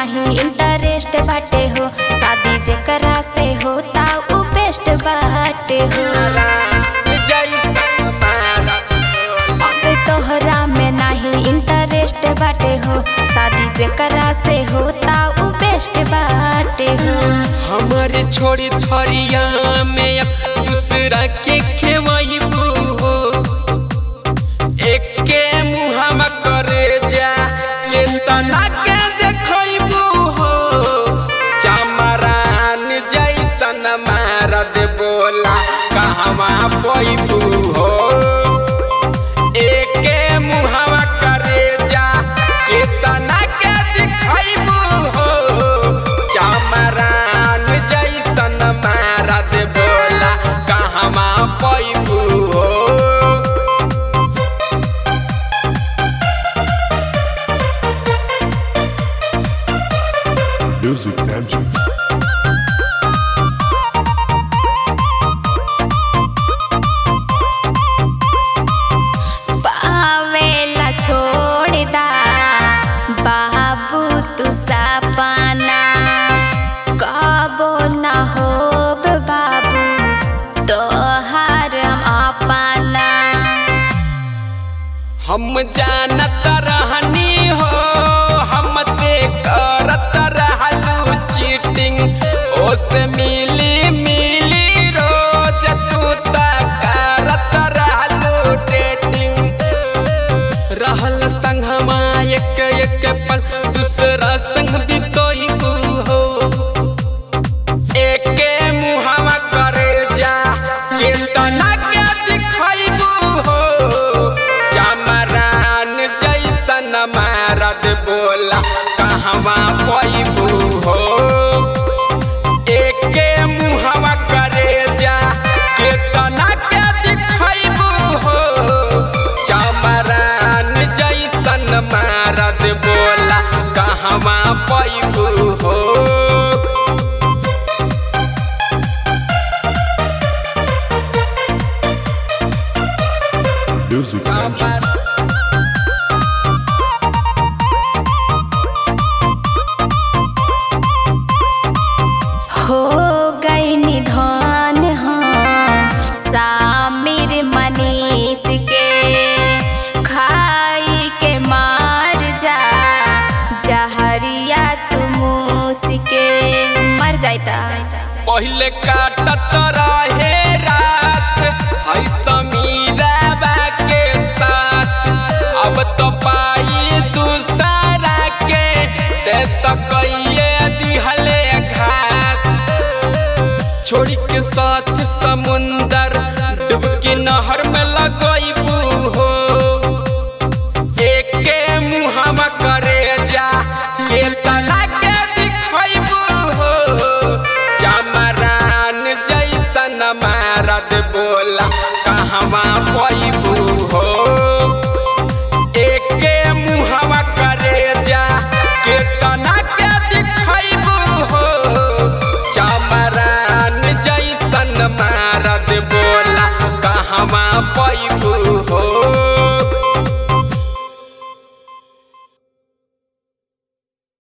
नाही इंटरेस्ट बाटे हो शादी जेकरा से होता उ बेस्ट बाटे हो जैसन मारा अब तोहरा में नाही इंटरेस्ट बाटे हो शादी जेकरा से होता उ बेस्ट बाटे हो हमारे छोड़ी थरिया में अब दूसरा के खेवैबू हो एके मुहामा करे जा के तना के देखैबू हो चमरान जैसन मारद बोला कहवा पैबू हो एके मुहावा करे जा के तना के दिखैबू हो चमरान जैसन मारद बोला कहवा पैबू हो Music Magic. पावेला छोड़ दा बाबू तू सपना कबो न होब बाबू तोहार हम अपना हम जानत रहनी हो हम ते करत रहलू चीटिंग ओसे मिली मिली रोज तू त करत रहलू डेटिंग रहल संगमा एक एक पल दूसरा संग बितोई हो एके मुहावा करे जा के तना के दिखैबू हो चमरान जैसन मारद बोला कहवा पैबू हो एके मुहावा करे जा के तना के दिखैबू हो चमरान जैसन मारद बोला कहवा पैबू हो Music Magic. हो गई निधान हाँ सामिर मनीष के खाई के मार जा जहरिया तू मूस के मर जाता पहले काटत रहे रा